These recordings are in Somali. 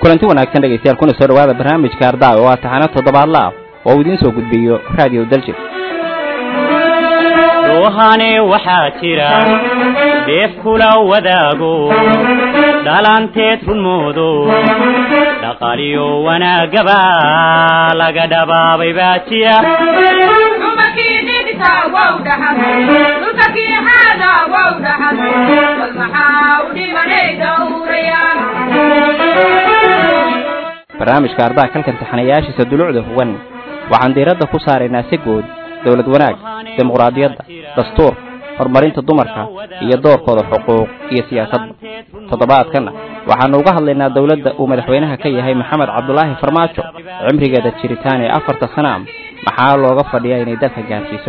kulanti wanaagsan dhegaystayaal kuna soo dhawaada barnaamijka ardaa oo ah taxano toddobaadla ah oo uu idiin soo gudbiyo raadiyo daljir ruuhane waxaa jira deef kula wadaago dhalanteed runmoodo dhaqaaliyo wanaagaba laga dhabaabay baa jira barnaamijka ardaa kalkan taxanayaashiisa dulucda huwan waxaan diiradda ku saaraynaa si guud dowlad wanaag dimuqraadiyadda dastuur horumarinta dumarka iyo doorkooda xuquuq iyo siyaasadda toddobaadkanna waxaanu uga hadlaynaa dowladda uu madaxweynaha ka yahay maxamed cabdulaahi farmaajo cimrigeeda jiritaan ee afarta sana maxaa looga fadhiyaa inay dalka gaarsiiso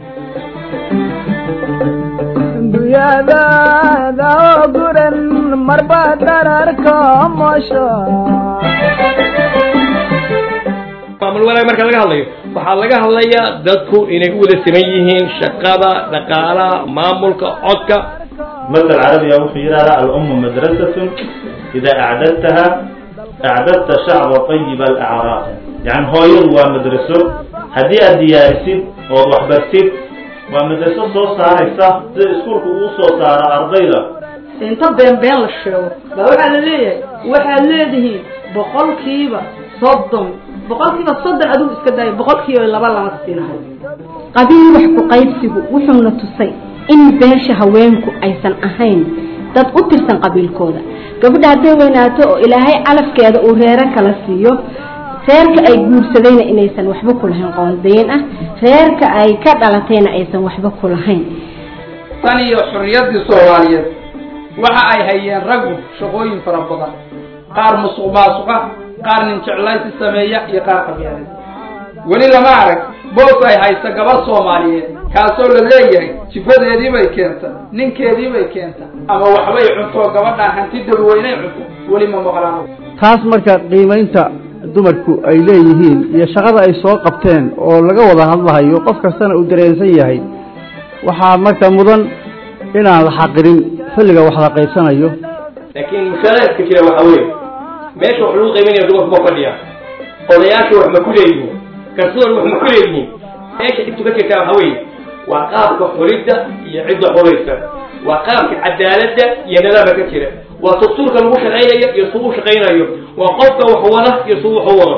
maamul wanaag marka laga hadlayo waxaa laga hadlayaa dadku inay u wada siman yihiin shaqada dhaqaalaha maamulka codka مثل عربي wuxuu yidhahdaa الأم مدرسة إذا أعددتها أعددت شعب طيب الأعراق يعني hooyadu waa مدرسo haddii aad diyaarisid ood waxbartid waa madraso soo saaraysa sida iskuulka uu soo saaro ardayda inta been been la sheego baa waxaa la leeyahay waxaad leedihiin boqolkiiba soddon boqolkiiba soddon adigu iska daayo boqolkiiba laba lama siinahay qabiil wax ku qaybsigu wuxuuna tusay in beesha haweenku aysan ahayn dad u tirsan qabiilkooda gabadha hadday weynaato oo ilaahay calafkeeda uu reero kala siiyo reerka ay guursadayna inaysan waxba ku lahayn qoondayn ah reerka ay ka dhalatayna aysan waxba ku lahayn tan iyo xorriyaddii soomaaliyeed waxa ay hayeen raggu shaqooyin fara badan qaar musuq maasuqa qaar nin jeclaysi sameeya iyo qaar qabyaaleed weli lama arag boos ay haysta gabadh soomaaliyeed kaasoo la leeyahay jifadeedii bay keenta ninkeedii bay keenta ama waxbay cunto gabadhaan hanti dabaweynay cunto weli ma maqlaan taas marka qiimaynta dumarku ay leeyihiin iyo shaqada ay soo qabteen oo laga wada hadlahayo qof kastana uu dareensan yahay waxaa marka mudan inaan la xaqirin xilliga wax la qaybsanayo laakiin mushaaradka jira waxa weeye meesha wax lagu qiimaynaya dumarku ma fadhiya odayaasha wax ma ku leeyihiin garsoor wax ma ku leeyihiin meesha dhibtu ka jirtaa waxa weeye waa qaabka xulidda iyo cidda xulaysa waa qaabka cadaaladda iyo nidaamka ka jira waa dastuurka lagu shaqaynayo iyo suu u shaqaynayo waa qofka wax wada iyo suu wax u wado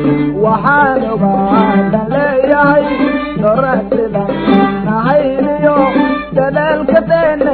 waxaan ogaada leeyahay doratida nahayniyo dadaalka deene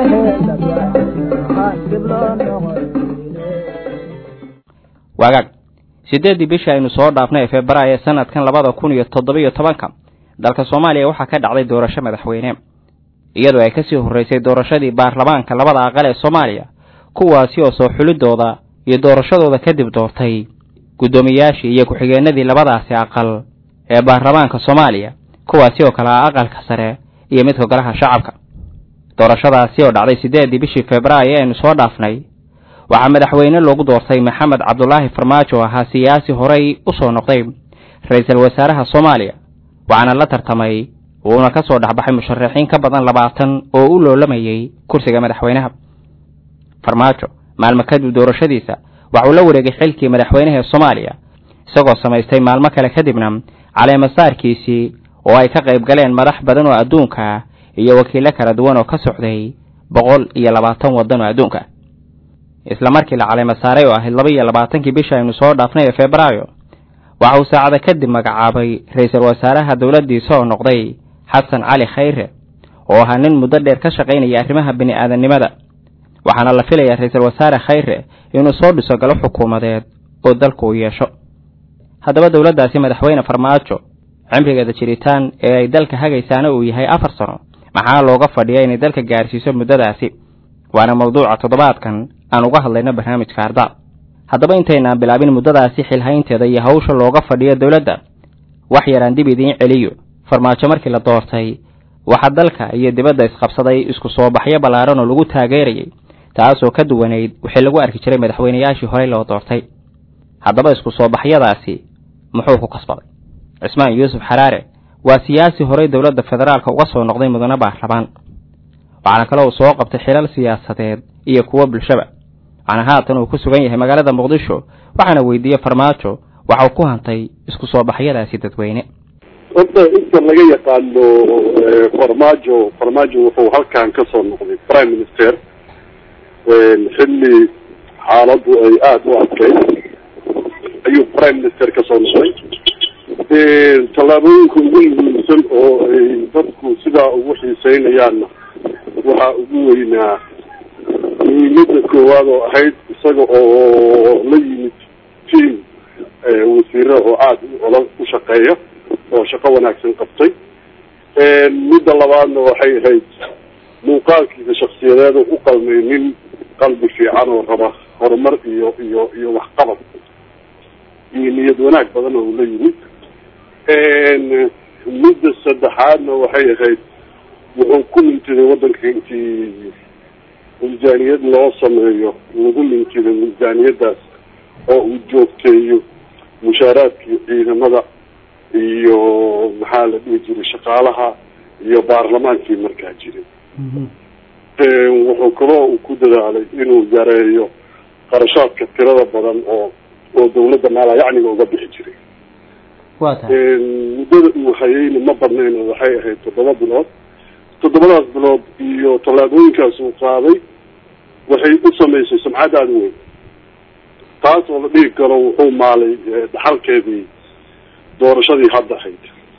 waagaag siddeeddii bishii aynu soo dhaafnay ee februaayo ee sanadkan labada kun iyo toddobiyo tobanka dalka soomaaliya waxaa ka dhacday doorasho madaxweyne iyadoo ay kasii horreysay doorashadii baarlamaanka labada aqal ee soomaaliya kuwaasi oo soo xulidooda iyo doorashadooda kadib doortay guddoomiyaashii iyo ku-xigeenadii labadaasi aqal ee baarlamaanka soomaaliya kuwaasi oo kale ah aqalka sare iyo midka golaha shacabka doorashadaasi oo dhacday siddeeddii bishii februaayo ee aynu soo dhaafnay waxaa madaxweyne loogu doortay maxamed cabdulaahi farmaajo oo ahaa siyaasi horey u soo noqday ra-iisul wasaaraha soomaaliya waxaana la tartamay uuna ka soo dhexbaxay musharaxiin ka badan labaatan oo u loolamayay kursiga madaxweynaha farmaajo maalmo kadib doorashadiisa waxauu la wareegay xilkii madaxweynaha ee soomaaliya isagoo samaystay maalmo kale kadibna caleemasaarkiisii oo ay ka qayb galeen madax badan oo adduunka ah iyo wakiilo kala duwan oo ka socday boqol iyo labaatan waddan oo adduunka ah isla markii la caleema saaray oo ahayd laba iyo labaatankii bisha aynu soo dhaafnay ee febraayo waxa uu saacada kadib magacaabay ra-iisul wasaaraha dowladdiisa oo noqday xasan cali khayre oo ahaa nin muddo dheer ka shaqaynaya arrimaha bini aadamnimada waxaana la filayaa ra-iisul wasaare khayre inuu soo dhiso galo xukuumadeed oo dalku uu yeesho haddaba dowladdaasi madaxweyne farmaajo cimrigeeda jiritaan ee ay dalka hagaysaana uu yahay afar sano maxaa looga fadhiya inay dalka gaarsiiso muddadaasi waana mawduuca toddobaadkan aan uga hadlayno barnaamijka ardaa haddaba intaynaan bilaabin muddadaasi xilhaynteeda iyo hawsha looga fadhiyo dowladda wax yaraan dib idiin celiyo farmaajo markii la doortay waxaa dalka iyo dibadda isqabsaday isku soo baxyo ballaaran oo lagu taageerayay taasoo ka duwanayd wixii lagu arki jiray madaxweynayaashii horey loo doortay haddaba isku soo baxyadaasi muxuu ku kasbaday cismaan yuusuf xaraare waa siyaasi horey dowladda federaalka uga soo noqday mudane baarlamaan waxaana kale uu soo qabtay xilal siyaasadeed iyo kuwo bulshaba waxaana haatan uu ku sugan yahay magaalada muqdisho waxaana weydiiyey farmaajo waxa uu ku hantay isku soo baxyadaasi dadweyne horta inta laga yaqaano farmaajo farmaajo wuxuu halkan kasoo noqday prime minister xilli xaaladu ay aada u adkeyd ayuu prime minister kasoo noqday tallaabooyinka ugu muhiimsan oo ay dadku sidaa ugu xiiseynayaanna waxaa ugu weynaa muhiimada koowaad oo ahayd isaga oo la yimid team wasiiro oo aada ola u shaqeeya oo shaqo wanaagsan qabtay midda labaadna waxay ahayd muuqaalkiisa shaksiyadeed oo u qalmay nin qalbi fiican oo raba horumar iyo iyo iyo waxqabad iyo niyad wanaag badan oo la yimid midda saddexaadna waxay ahayd wuxuu ku mintiday waddanka intii miisaaniyad loo sameeyo lagu mintiday miisaaniyadaas oo uu joogteeyo mushaaraadkii ciidamada iyo maxaa la dhihi jiray shaqaalaha iyo baarlamaankii markaa jiray wuxuu kaloo uu ku dadaalay inuu yareeyo qarashaadka tirada badan oo oo dawladda maalayacniga uga bixi jiray wa muddada uu hayeyna ma badnayn oo waxay ahayd toddoba bilood toddobadaas bilood iyo tallaabooyinkaas uu qaaday waxay u samaysay sumcad aada weyn taas oo la dhigi karo wuxuu maalay dhaxalkeedii doorashadii hadda ahayd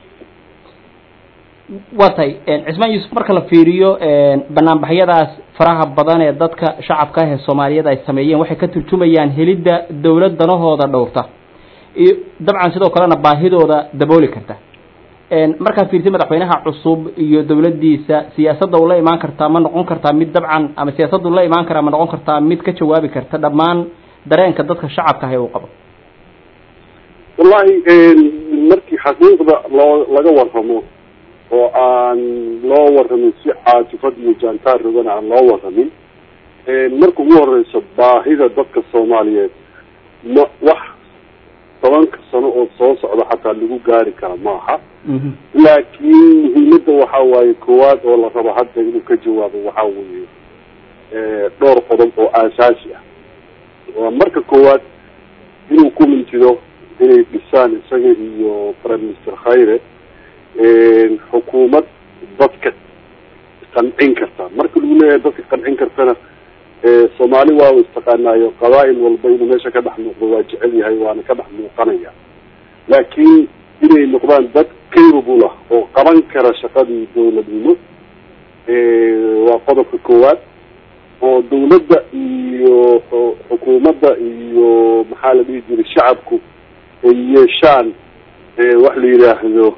waa tahay cismaan yuusuf marka la fiiriyo banaanbaxyadaas faraha badan ee dadka shacabka ah ee soomaaliyeed ay sameeyeen waxay ka turjumayaan helidda dawlad danahooda dhowrta iyo dabcan sidoo kalena baahidooda dabooli karta markaad fiirtay madaxweynaha cusub iyo dawladdiisa siyaasadda uu la imaan kartaa ma noqon kartaa mid dabcan ama siyaasaddu la imaan karaa ma noqon kartaa mid ka jawaabi karta dhammaan dareenka dadka shacabka ah ee uu qabo wallahi markii xaqiiqda loo laga warramo oo aan loo warramin si caatifad iyo jaantaar rogan aan loo warramin marka ugu horeysa baahida dadka soomaaliyeed ma wax tobanka sano oo soo socda xataa lagu gaari kara maaha laakiin muhiimada waxa waaye koowaad oo la rabo hadda inuu ka jawaabo waxa weeye dhowr qodob oo aasaasi ah waa marka koowaad inuu ku mintido inay dhisaan isaga iyo prime minister khayre xukuumad dadka qancin karta marka lagu leeyahay dadka qancin kartana soomaali waa istaqaanaayo qabaa'il walba inuu meesha ka dhex muuqdo waa jecel yahay waana ka dhex muuqanaya laakiin inay noqdaan dad capable ah oo qaban kara shaqadii dawladnimo waa qodobka koowaad oo dawladda iyo xukuumadda iyo maxaa la dhihi jiray shacabku ay yeeshaan wax la yidhaahdo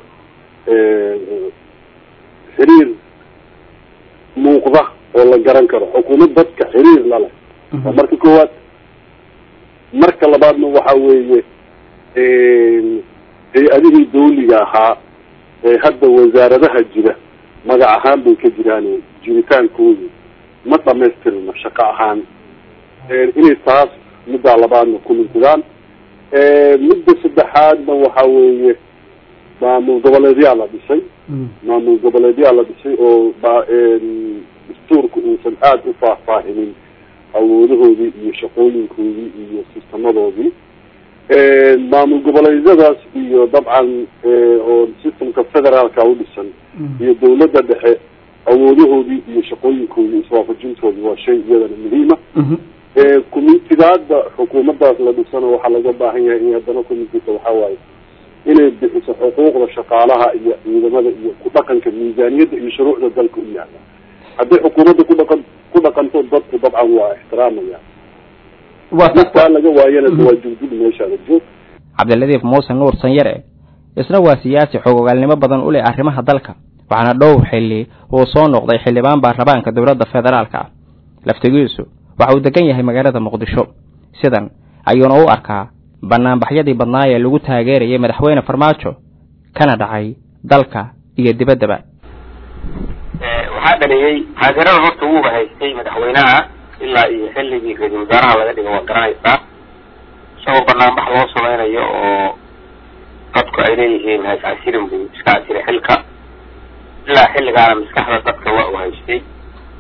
xiriir muuqda oo la garan karo xukuumad dadka xiriir la leh waa marka koowaad marka labaadna waxa weeye hay-adihii dawliga ahaa ee hadda wasaaradaha jira magac ahaan bay ka jiraan jiritaankoodu ma dhamaystirno shaqo ahaan inay taas middaa labaadna ku mintidaan midda saddexaadna waxa weeye maamul goboleedyaa la dhisay maamul goboleedyaa la dhisay oo ba dastuurka uusan aada u faahfaahinin awoodahoodii iyo shaqooyinkoodii iyo sistamadoodii maamul goboleedyadaas iyo dabcan oo systemka federaalka u dhisan iyo dawladda dhexe awoodahoodii iyo shaqooyinkoodii iswaafajintoodii waa shay iyadana muhiima communitigaada xukuumadaas la dhisana waxaa laga baahan yahay in haddana communitida waxaa waaye inay bixiso xuquuqda shaqaalaha iyo ciidamada iyo ku dhaqanka miisaaniyadda iyo shuruucda dalka u yaala hadday xukuumadda ku dhaqan ku dhaqanto dadku dabcan waa ixtiraamayaan taa laga waayana waa jugdug meeshaada joog cabdiladiif muuse nuur sanyare isna waa siyaasi xogogaalnimo badan u leh arrimaha dalka waxaana dhowr xilli uu soo noqday xildhibaan baarlamaanka dowladda federaalka ah laftigiisu waxa uu degan yahay magaalada muqdisho sidan ayuuna u arkaa banaanbaxyadii badnaa ee lagu taageerayay madaxweyne farmaajo kana dhacay dalka iyo dibaddaba waxaa dhaliyey taageerada horta wuuba haystay madaxweynaha ilaa iyo xilligii ra-iisul wasaaraha laga dhigo waa garanaysaa isagoo banaanbax loo samaynayo oo dadku ay leeyihiin hays casirin buu iska casiray xilka ilaa xilligaana maskaxda dadka waa u haystay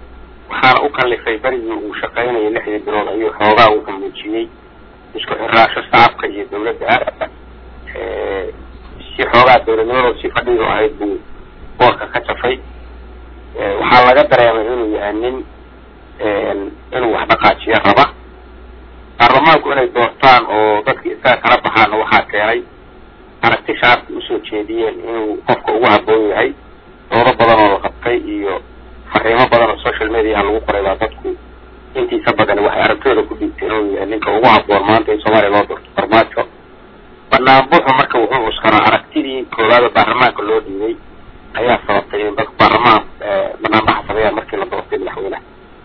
waxaana u kallifay berigii uu shaqaynayay lixdii bilood ayuu xoogaa uu muujiyey isku xiraasho shacabka iyo dawladda si xoogaa dawladnimadooda si fadhidu ahayd buu boorka ka jafay waxaa laga dareemay inuu yahay nin inuu wax dhaqaajiyo raba baarlamaanku inay doortaan oo dadki isaga kala baxaana waxaa keenay aragti shacabki usoo jeediyeen inuu qofka ugu habboon yahay doodo badan oo la qabtay iyo fariimo badan oo social mediaha lagu qoray baa dadku intiisa badan waxay aragtooda ku dhiibteen inuu yahay ninka ugu habboon maanta in soomaaliya loo doorto farmaajo banaanbuxu marka wuxuu uskaraa aragtidii koowaada baarlamaanka loo dhiibay ayaa sababtay in dadku baarlamaan banaanbaxa sameeyaan markii la doortay madaxweynaha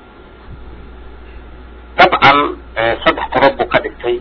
dabcan saddex qodob buu ka dhigtay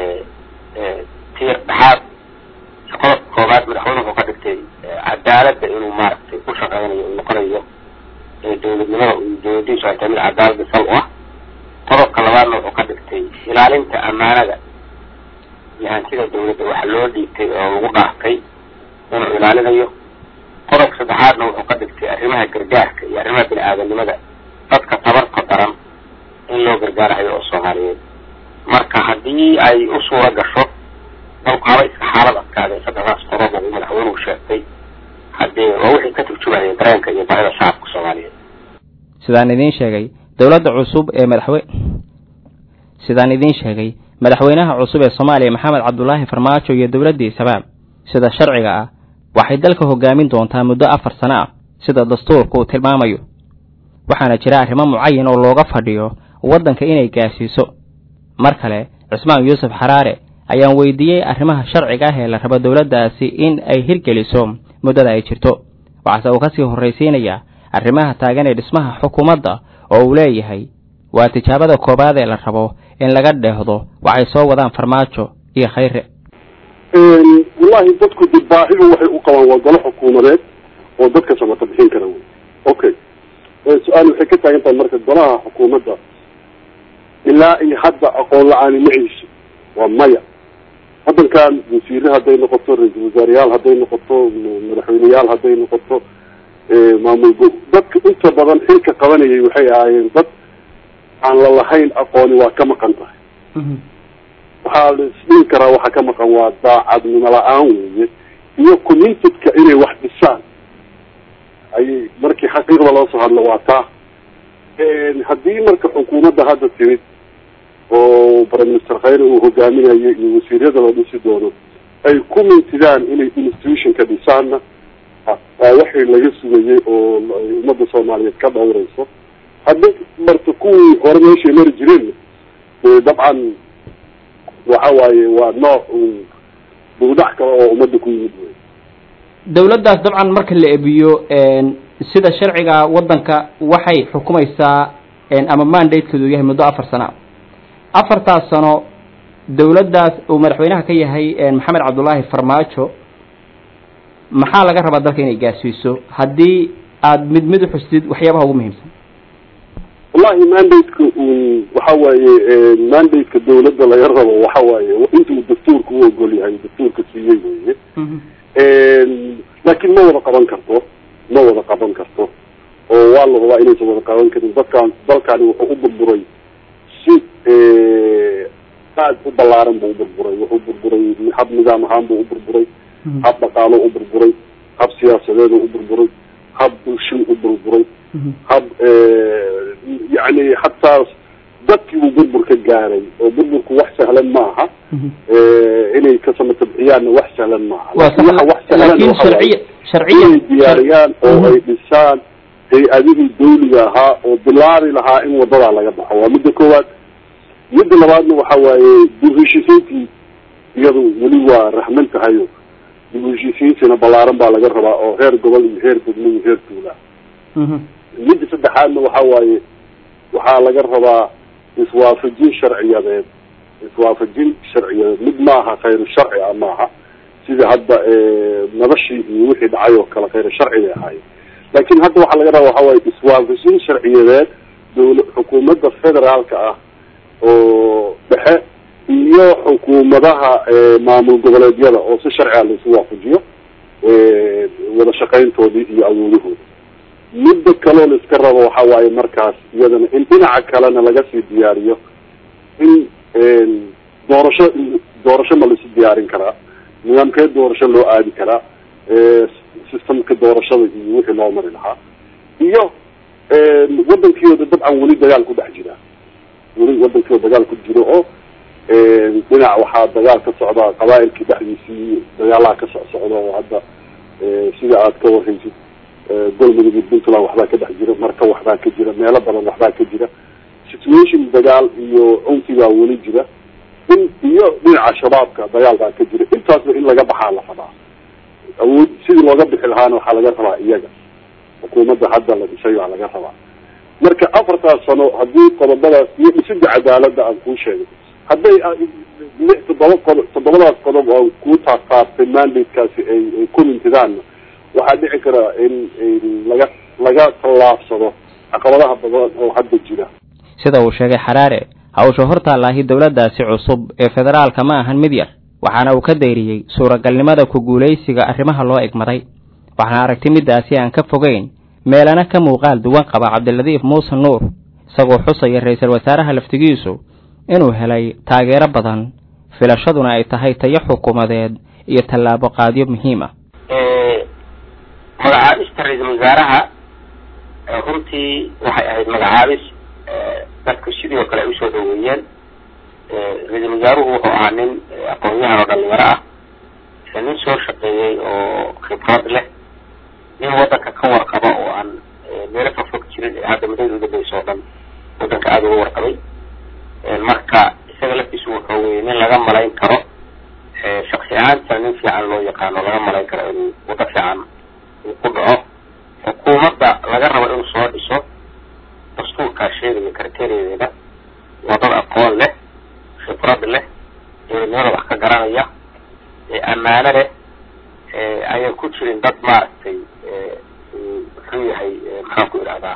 tiir dhexaad qodobka koowaad madaxweyne wuxuu ka dhigtay cadaaladda inuu maaragtay ku shaqeynayo uu noqonayo dawladnimada dawladiisu ay tahay mid cadaalada sal u ah qodobka labaadna wuxuu ka dhigtay ilaalinta amaanada iyo hantida dawladda waxa loo dhiibtay oo lagu dhaaftay inuu ilaalinayo qodobka saddexaadna wuxuu ka dhigtay arrimaha gargaarka iyo arrimaha bini aadanimada dadka tabarka daran in loo gargaarayo oo soomaaliyeed marka haddii ay u suura gasho dalku haba iska xaalad adkaadee saddexdaas qodob uu madaxweynuhu sheegtay haddee waa wixii ka turjumaya dareenka iyo baahida shacabka soomaaliyeed sidaan idiin sheegay dowladda cusub ee madaxwe sidaan idiin sheegay madaxweynaha cusub ee soomaaliya maxamed cabdulaahi farmaajo iyo dowladdiisaba sida sharciga ah waxay dalka hogaamin doontaa muddo afar sano ah sida dastuurka uu tilmaamayo waxaana jira arrimo mucayan oo looga fadhiyo waddanka inay gaarsiiso mar kale cismaan yuusuf xaraare ayaan weydiiyey arrimaha sharciga ah ee la rabo dowladdaasi in ay hirgeliso muddada ay jirto waxaase uu kasii horraysiinayaa arrimaha taagan ee dhismaha xukuumadda oo uu leeyahay waa tijaabada koowaad ee la rabo in laga dheehdo waxay soo wadaan farmaajo iyo khayre wallahi dadku dib baahidu waxay u qabaan waa golo xukuumadeed oo dadka samata bixin kara wey okay su-aal waxay ka taagan tahay marka golaha xukuumadda ilaa iyo hadda aqoon la-aani ma hayso waa maya waddankan wasiire hadday noqoto ra-iisul wasaareyaal hadday noqoto madaxweyneyaal hadday noqoto maamul go dadka inta badan xilka qabanayay waxay ahaayeen dad aan la lahayn aqooni waa ka maqan tahay waxaa la isdhihi karaa waxa ka maqan waa daacadnimo la-aan weeye iyo communitedka inay wax dhisaan ayay markii xaqiiqda loo soo hadlo waa taa haddii marka xukuumadda hadda timid oo prime minister khayre uu hogaaminayo iyo wasiiryada la dhisi doono ay ku mintidaan inay institution ka dhisaanna waa waxii laga sugayay oo ummadda soomaaliyeed ka dhawrayso haddii marta kuwii hore meeshay mari jireen dabcan waxa waaye waa nooc buudax kale oo ummadda ku yimid wey dowladdaas dabcan marka la ebiyo sida sharciga waddanka waxay xukumaysaa ama mandatekeedu yahay muddo afar sano afartaas sano dowladdaas uu madaxweynaha ka yahay maxamed cabdullaahi farmaajo maxaa laga rabaa dalka inay gaarsiiso haddii aada mid mid uxustid waxyaabaha ugu muhiimsan wallahi mandate-ka waxa waaye mandate-ka dawladda laga rabo waxa waaye intuu dastuurka u ogol yahay dastuurka siiyey weye laakiin ma wada qaban karto ma wada qaban karto oo waa la rabaa inaysan wada qaban karin dadkaan dalkani wuxuu u burburay si aad u ballaaran buu u burburay wuxuu burburay hab nidaam ahaan buu u burburay hab dhaqaalo u burburay hab siyaasadeed u burburay hab bulsho u burburay hab yani hataa dadkii uu burbur ka gaaray oo burburku wax sahlan maaha inay ka samatabciyaanna wax sahlan maaha waxa wax sahlan inay diyaariyaan oo ay dhisaan hay-adihii dawliga ahaa oo bilaabi lahaa in wadadaa laga baxo waa midda koowaad midda labaadna waxa waaye dib heshiisiintii iyadu weli waa raxman tahayo dib heshiisiintiina ballaaran baa laga rabaa oo heer gobol iyo heer degmo iyo heer tuula midda saddexaadna waxa waaye waxaa laga rabaa iswaafajin sharciyadeed iswaafajin sharciyadeed mid maaha khayru sharci a maaha sida hadda nabashii iyo wixii dhacay oo kale khayru sharci bay ahaayeen laakin hadda waxaa laga rabaa waxa waaye iswaafajin sharciyadeed dawla xukuumadda federaalka ah oo dhexe iyo xukuumadaha maamul goboleedyada oo si sharciga laisu waafajiyo wada shaqayntoodii iyo awoodahooda midda kaloo la iska rabo waxa waaye markaas iyadana in dhinaca kalena laga sii diyaariyo in doorasho doorasho ma laisu diyaarin karaa nidaamkee doorasho loo aadi karaa systemka doorashada iyo wixii loo mari lahaa iyo wadankiooda dabcan weli dagaal ku dhex jira weli wadankii oo dagaal ku jiro oo dhinac waxaa dagaal ka socdaa qabaailkii dhexdiisii dagaalaha ka soc socda oo hadda sida aad ka warhaysid galmudug iyo puntland waxbaa ka dhex jira marka waxbaa ka jira meelo badan waxbaa ka jira situation dagaal iyo cunfigaa weli jira in iyo dhinaca shabaabka dagaal baa ka jira intaasba in laga baxaa la rabaa awood sidii looga bixi lahaana waxaa laga rabaa iyaga xukuumadda hadda la dhisay baa laga rabaa marka afartaas sano haddii qodobadaas iyo dhisida cadaaladda aan kuu sheegay hadday lix toddoba qodob toddobadaas qodob oo kuu taartaartay mandatekaasi ay ay ku mintidaanna waxaa dhici karaa in laga laga tallaabsado caqabadaha badan oo hadda jira sida uu sheegay xaraare hawsha hortaallaahi dowladdaasi cusub ee federaalka ma ahan mid yar waxaana uu ka dayriyey suuragalnimada ku guulaysiga arrimaha loo egmaday waxaana aragti middaasi aan ka fogeyn meelana ka muuqaal duwan qaba cabdiladiif muuse nuur isagoo xusaya ra-iisul wasaaraha laftigiisu inuu helay taageero badan filashaduna ay tahay tayo xukuumadeed iyo tallaabo qaadyo muhiim ah magacaabista ra-iisul wasaaraha runtii waxay ahayd magacaabis dadku sidii oo kale ay usoo dhaweeyeen ra-iisul wasaaruhu wuxuu ahaa nin aqoon-yahan oo dhalinyaro ah nin soo shaqeeyey oo khibrad leh nin wadanka ka warqaba oo aan meelo fogfog jirin ee hadda muddada udambeysa oo dhan wadanka aada uga warqabay marka isaga laftiisu wuxuu weye nin laga malayn karo shaksi ahaanta nin fiican loo yaqaano laga malayn karo inuu wado fiican uu ku dhaco xukuumadda laga rabo inuu soo dhiso dastuurkaa sheegaya karteriyadeeda waa dad aqoon leh khibrad leh dowladnimada wax ka garanaya ammaano leh ayaan ku jirin dad maaragtay muxuu yahay maxaan ku idhahdaa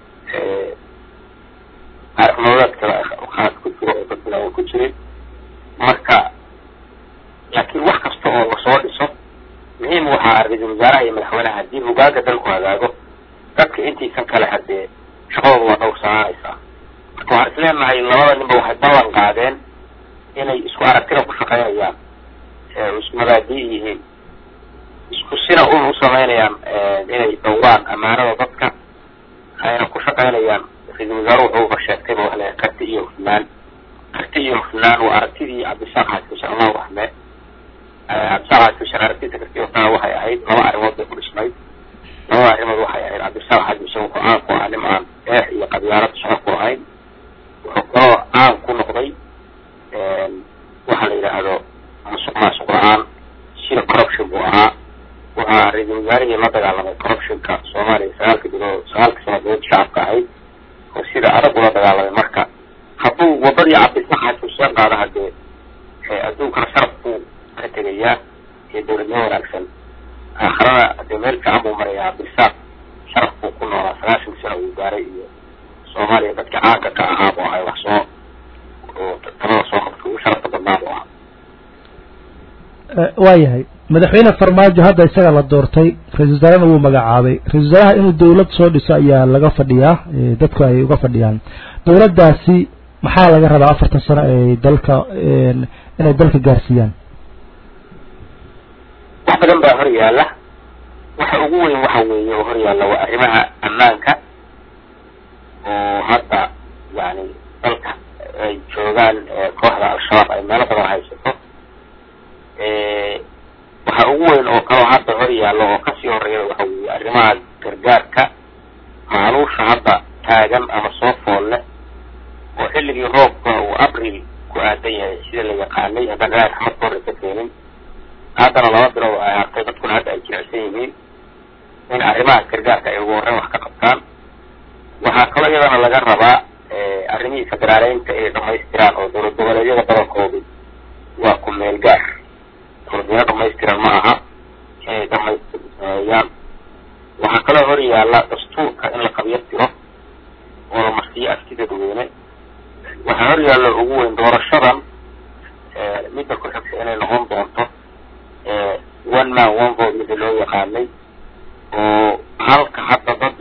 nololeedkada khaas ku jiro oo dad ayaan ku jirin marka laakiin wax kasta oo lasoo dhiso muhiim waxaa ra-iisul wasaaraha iyo madaxweyneha haddii hogaaga dalku hagaago dadka intiisan kale hadee shaqadooda waa dhowrsanaanaysaa marka waxaan isleenahay labada ninba waxay ballan qaadeen inay isku aragtida ku shaqaynayaan isku mabaadii yihiin isku sina un u samaynayaan inay dhowraan ammaanada dadka ayna ku shaqaynayaan ra-iisul wasaaruhu wuxuuba sheegtayba wax le karti iyo hufnaan karti iyo hufnaan waa aragtidii cabdisaaq xaskishan allahu raxme cabdisaaq xaskishan aragtida karti hufnaan waxay ahayd laba arrimood bay ku dhisnayd labada arrimood waxay ahayd cabdisaaq xaskishan wuxuu caan ku ahaa nim aan eex iyo qabyaalad shaqo ku lahayn wuxuu kaloo caan ku noqday waxa la yidhaahdo musuq maasuq la-aan sida corruption buu ahaa waxaa ra-iisul wasaarihii la dagaalamay corruptionka soomaaliya sagaalka bilood sagaalka sanadood shacabka ahayd oo sida adag ula dagaalamay marka hadduu wadadii cabdisaxaas xuseen qaada hadee adduunkana sharaf buu ka tegayaa iyo dowladnimo wanaagsan aakharana hadee meel fiican buu marayaa cabdisaaq sharaf buu ku noolaa sagaashan sano uu gaaray iyo soomaaliya dadka caanka ka ahaa buu ahay wax soo oo talada soo qabta ugu sharafta badnaa buu ahaa waayahay madaxweyne farmaajo hadda isaga la doortay ra-isul wasaarena wuu magacaabay ra-isul wasaaraha inuu dawlad soo dhiso ayaa laga fadhiyaa dadku ay uga fadhiyaan dawladdaasi maxaa laga rabaa afartan sano ay dalka inay dalka gaarsiiyaan wax badan baa hor yaalla waxa ugu weyn waxa weeye oo hor yaalla waa arrimaha ammaanka oo hadda yani dalka ay joogaan kooxda al-shabaab ay meelo badan haysato waxa ugu weyn oo kaloo hadda hor yaallo oo kasii horeeya waxa weeye arrimaha gargaarka maaluusha hadda taagan ama soo fool leh oo xilligii roobka uu abril ku aadan yahay sida la yaqaanay haddaan ilaahay raxmad ka horreysa keenin haddana laba bilood ay hartay dadkuna hadda ay jirecsan yihiin in arrimaha gargaarka ay ugu horreyn wax ka qabtaan waxaa kaloo iyadana laga rabaa arrimihii federaaleynta inay dhamaystiraan oo dowlad goboleedyada badankoodu waa ku meel gaar dowladweyne dhamaystiran ma aha inay dhamaystirmeeyaan waxaa kaloo hor yaalla dastuurka in la qabyo tiro oo la marsiiyo afti dadweyne waxaa hor yaalla ugu weyn doorashadan midda ku xigta inay noqon doonto one man one vote mida loo yaqaanay oo halka hadda dad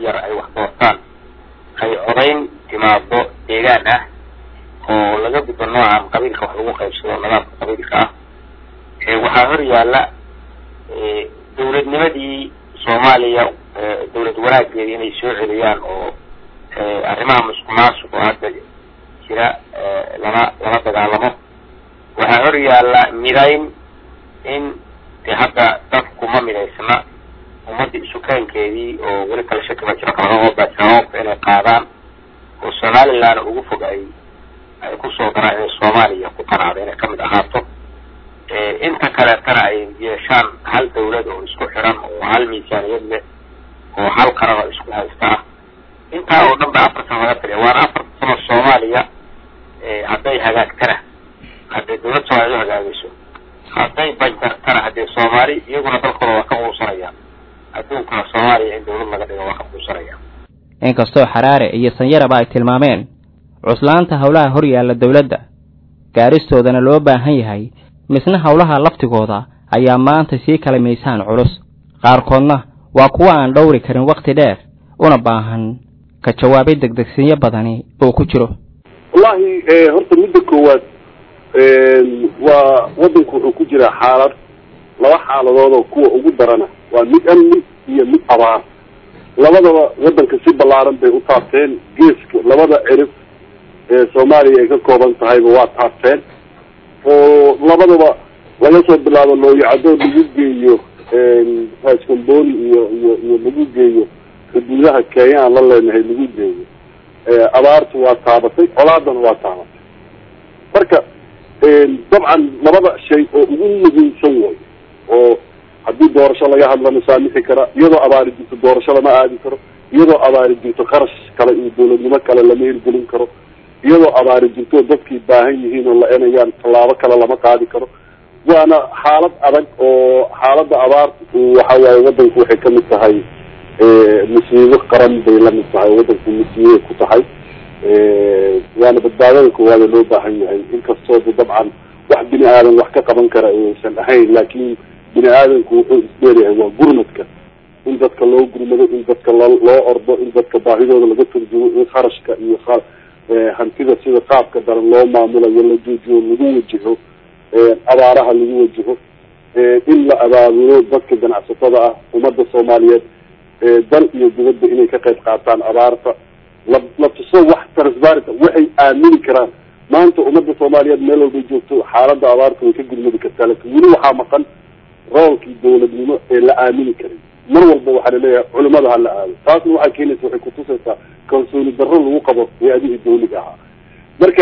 yar ay wax doortaan ay codayn timaado deegaan ah oo laga gudbo noocan qabiilka wax lagu qaybsado nidaamka qabiilka ah waxaa hor yaalla dawladnimadii soomaaliya dawlad wanaageeda inay soo celiyaan oo arrimaha musuq maasuq oo hadda jira lana lala dagaalamo waxaa hor yaalla midayn in de hadda dadku ma midaysna ummadii isukaankeedii oo weli kala shaki ba jiro kalaqabaajiraoobka inay qaadaan oo somaliland ugu fog ay ay kusoo daraan inay soomaaliya ku qanaado inay kamid ahaato inta kaleetana ay yeeshaan hal dawlad oo isku xiran oo hal miisaaniyad leh oo hal qaran oo isku haysta ah intaa oo dhan ba afar sano laga taliya waana afar sano soomaaliya hadday hagaagtana hadday dawlad soomaaliya u hagaagayso hadday banjartana haddee soomaali iyaguna dalkooda waa ka quusanayaan adduunkana soomaaliya in dawlad laga dhigo waa ka quusanayaan inkastoo xaraare iyo sanyaraba ay tilmaameen cuslaanta howlaha hor yaalla dawladda gaaristoodana loo baahan yahay misna howlaha laftigooda ayaa maanta sii kala miisaan culus qaarkoodna waa kuwa aan dhowri karin wakhti dheer una baahan ka jawaabay degdegsinyo badani oo ku jiro wallahi horta midda koowaad waa waddanku wuxuu ku jiraa xaalad laba xaaladood oo kuwa ugu darana waa mid amni iyo mid abaar labadaba waddanka si ballaaran bay u taabteen geeska labada cirib ee soomaaliya ay ka kooban tahayba waa taabteen oo labadaba laga soo bilaabo looyacadoo lagu geeyo raskamboni iyo iyo iyo lagu geeyo xuduudaha kenya aan la leenahay lagu geeyo abaartu waa taabatay colaadana waa taabatay marka dabcan labada shay oo ugu muhiimsan way oo haddii doorasho laga hadlana saamixi kara iyadoo abaari jirto doorasho lama aadi karo iyadoo abaari jirto qarash kale iyo dawladnimo kale lama hirgelin karo iyadoo abaari jirto dadkii baahan yihiin oo la enayaan tallaabo kale lama qaadi karo waana xaalad adag oo xaaladda abaartu waxa waaye waddanku waxay kamid tahay musiibo qaran bay lamid tahay waddanku musiibay ku tahay waana badbaadada koowaada loo baahan yahay inkastoo de dabcan wax bini aadan wax ka qaban kara aysan ahayn laakin bini aadanku wuxuu isdheeryahay waa gurmadka in dadka loo gurmado in dadka loo loo ordo in dadka baahidooda laga turjumo in kharashka iyo hantida sida qaabka daran loo maamulayo la joojiyo lagu wajaho abaaraha lagu wajaho in la abaabulo dadka ganacsatada ah ummadda soomaaliyeed dal iyo dibadda inay ka qayb qaataan abaarta la la tuso wax transparenta waxay aamini karaan maanta ummadda soomaaliyeed meel walbay joogto xaaladda abaarta way ka gurmadi kartaa lakin weli waxaa maqan roolkii dawladnimo ee la aamini karay mar walba waxaa laleeyahay culimada ha la aado taasna waxay keenaysa waxay kutusaysaa kalsooni darro lagu qabo hay-adihii dawliga ahaa marka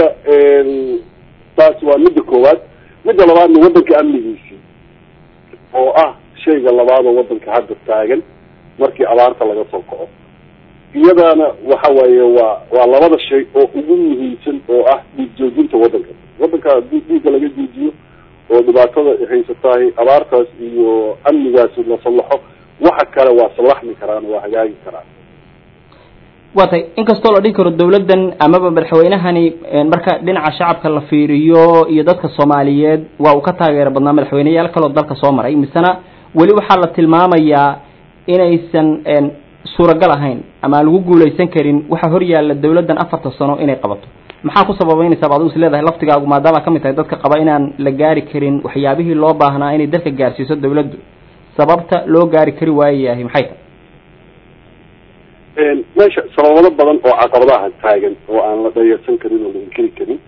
taas waa midda koowaad midda labaadna waddanka amnigiisii oo ah shayga labaadoo waddanka hadda taagan markii abaarta laga soo kaco iyadaana waxa waaye waa waa labada shay oo ugu muhiimsan oo ah dhiig joojinta waddanka waddanka haddii dhiigga laga joojiyo oo dhibaatada haysatahay abaartaas iyo amnigaasi la sallaxo waxa kale waa sallaxmi karaan waa hagaagi karaan waatay inkastoo la dhihi karo dawladdan amaba madaxweynahani marka dhinaca shacabka la fiiriyo iyo dadka soomaaliyeed waa uu ka taageero badnaa madaxweyneyaal kaloo dalka soo maray misena weli waxaa la tilmaamayaa inaysan suuragal ahayn ama aan lagu guulaysan karin waxaa hor yaalla dawladdan afarta sano inay qabato maxaa ku sababeynaysaa adigu is leedahay laftigaagu maadaama kamid tahay dadka qaba inaan la gaari karin waxyaabihii loo baahnaa inay dalka gaarsiiso dawladdu sababta loo gaari kari waayayahay maxay tahay meesha sababado badan oo caqabadaha taagan oo aan la dhayarsan karin oo la inkiri karin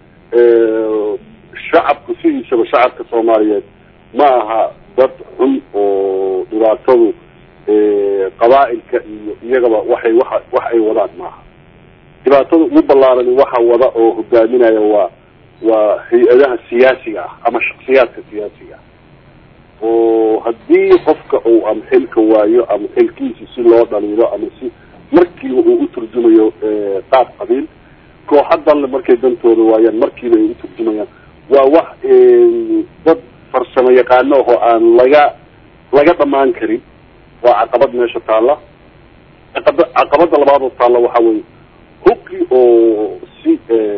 shacabku sidiisaba shacabka soomaaliyeed ma aha dad xun oo dhibaatadu qabaa'ilka iyo iyagaba waxay waa wax ay wadaan maaha dhibaatada ugu ballaarani waxa wada oo hogaaminaya waa waa hay-adaha siyaasiga ah ama shaksiyaadka siyaasiga ah oo haddii qofka uu ama xilka waayo ama xilkiisi si loo dhaliilo ama si markiiba uu uturjumayo qaab qabiil kooxa dalle markay dantooda waayaan markiiba ay uturjumayaan waa wax dad farsamo yaqaano oo aan laga laga dhamaan karin waa caqabad meesha taalla caqaba caqabada labaadoo taalla waxa weye hubkii oo si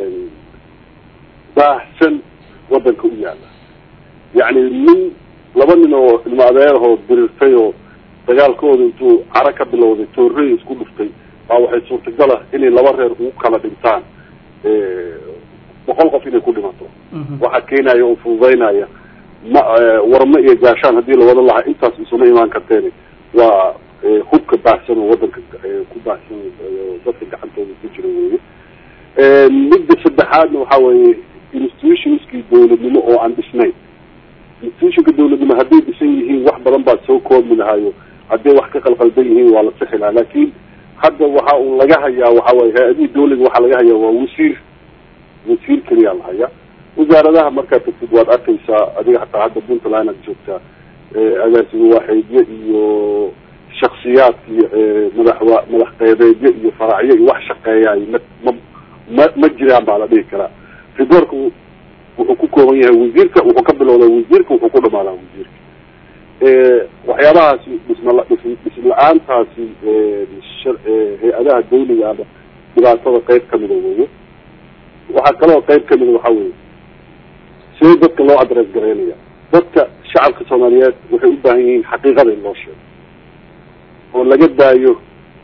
baahsan wadanka u yaala yacni nin laba nin oo ilmo adeerahoo dirirtay oo dagaalkooda intuu caro ka bilowday toorrey isku dhuftay baa waxay suurtagal ah inay laba reer ugu kala dhintaan boqol qof inay ku dhimato waxa keenaya oo fududaynaya ma warmo iyo gaashaan haddii lawada lahaa intaas isuma imaan karteen waa hubka baahsan oo wadanka ku baahsan dadka gacantooda ku jira weye midda saddexaadna waxa weeye institutionskii dawladnimo oo aan dhisnayn institutionka dawladnimo hadday dhisan yihiin wax badan baad soo koobmi lahayo hadday wax ka qalqaldan yihiin waa la sixi lahaa laakin hadda waxa uu laga hayaa waxa weye hay-adihii dawliga waxaa laga hayaa waa wasiir wasiir keliyaa la hayaa wasaaradaha markaad tagtid waad arkaysaa adiga hataa hadda puntland aad joogtaa agaasimo waaxeedyo iyo shaksiyaadki madaxwa madax qeybeedyo iyo faraacyo iyo wax shaqeeyaay ma ma ma ma jiraan baa la dhihi karaa riboorka wuxuu ku kooban yahay wasiirka wuxuu ka bilowdaa wasiirka wuxuu ku dhamaadaa wasiirka waxyaabahaasi dhismala dhism la-aantaasi hay-adaha dawliga ama dhibaatada qeyb kamida weeye waxaa kaloo qeyb kamida waxa weye sidee dadka loo adrees garaynaya dadka shacabka soomaaliyeed waxay u baahan yihiin xaqiiqada in loo sheego oo laga daayo